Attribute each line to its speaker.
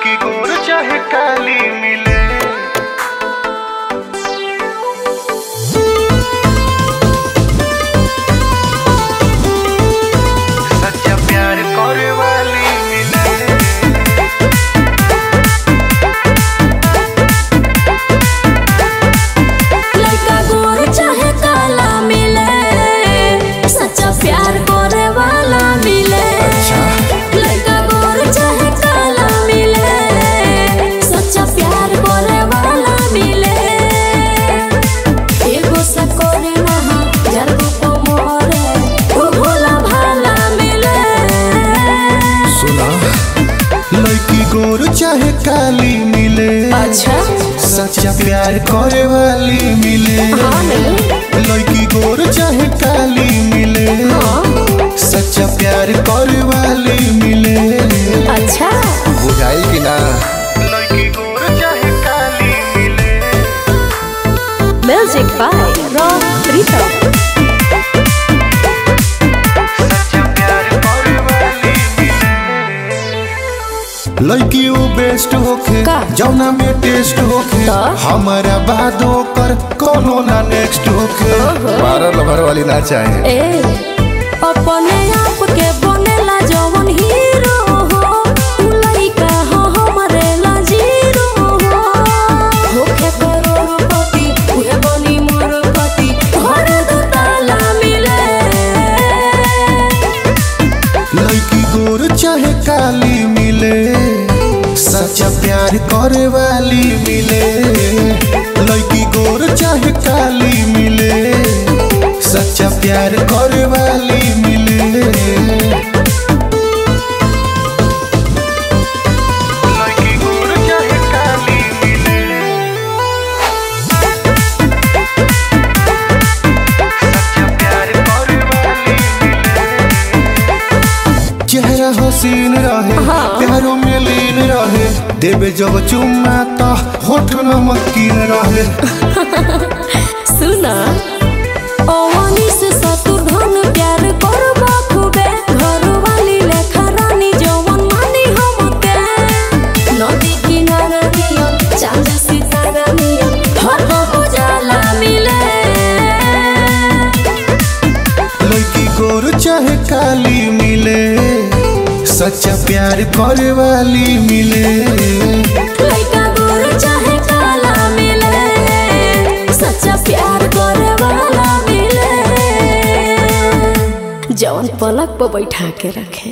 Speaker 1: लड़की गोर चाहे काली मिले सच्चा प्यार करे वाली मिले
Speaker 2: लड़का गोर चाहे काला मिले सच्चा प्यार करे वाला मिले लड़का गोर चाहे काला मिले सच्चा प्यार करे वाला मिले एगो से करे नहा जरगो को मोरे ओ भोला भाला मिले
Speaker 1: सुना लड़की गोर चाहे काली मिले
Speaker 2: अच्छा
Speaker 1: सच्चा प्यार करे वाली मिले
Speaker 2: हाँ नहीं
Speaker 1: लड़की गोर चाहे काली मिले
Speaker 2: हाँ
Speaker 1: सच्चा प्यार करे वाली मिले
Speaker 2: अच्छा
Speaker 1: बुझाई कि ना लड़की गोर चाहे काली मिले
Speaker 2: म्यूजिक बाय रॉक प्रीतम
Speaker 1: सच्चा प्यार करे वाली मिले लड़की वो बेस्ट होखे
Speaker 2: का?
Speaker 1: जौना में टेस्ट होखे
Speaker 2: तो?
Speaker 1: हमारा बाद ओकर कोनो ना नेक्स्ट होखे बारह लभर वाली ना चाहे
Speaker 2: ए अपने आप के बनेला जवन हीरो हो उ लइका हो हमरे ला जीरो हो होखे करोड़पति उहे बनी मोरपति घर दो ताला मिले
Speaker 1: लड़की गोर चाहे काली मिले सच्चा प्यार करे वाली मिले लड़की गोर चाहे काली मिले सच्चा प्यार करे वाली मिले लड़की गोर चाहे काली मिले सच्चा प्यार करे वाली चेहरा हसीन रहे
Speaker 2: हाँ।
Speaker 1: प्यारो में लीन रहे देवे जब चुम्मा तो होठ नमकीन रहे
Speaker 2: सुना ओवनी से शत्रुघ्न प्यार करबा खूबे घर वाली लेखा रानी जवन मानी हमके नदी किनारा नियन चांद सितारा नियन हर उजाला मिले
Speaker 1: लड़की गोर चाहे काली मिले सच्चा प्यार करे वाली मिले
Speaker 2: लइका गोर चाहे काला मिले सच्चा प्यार करे वाला मिले जवन पलक पर बैठा के रखे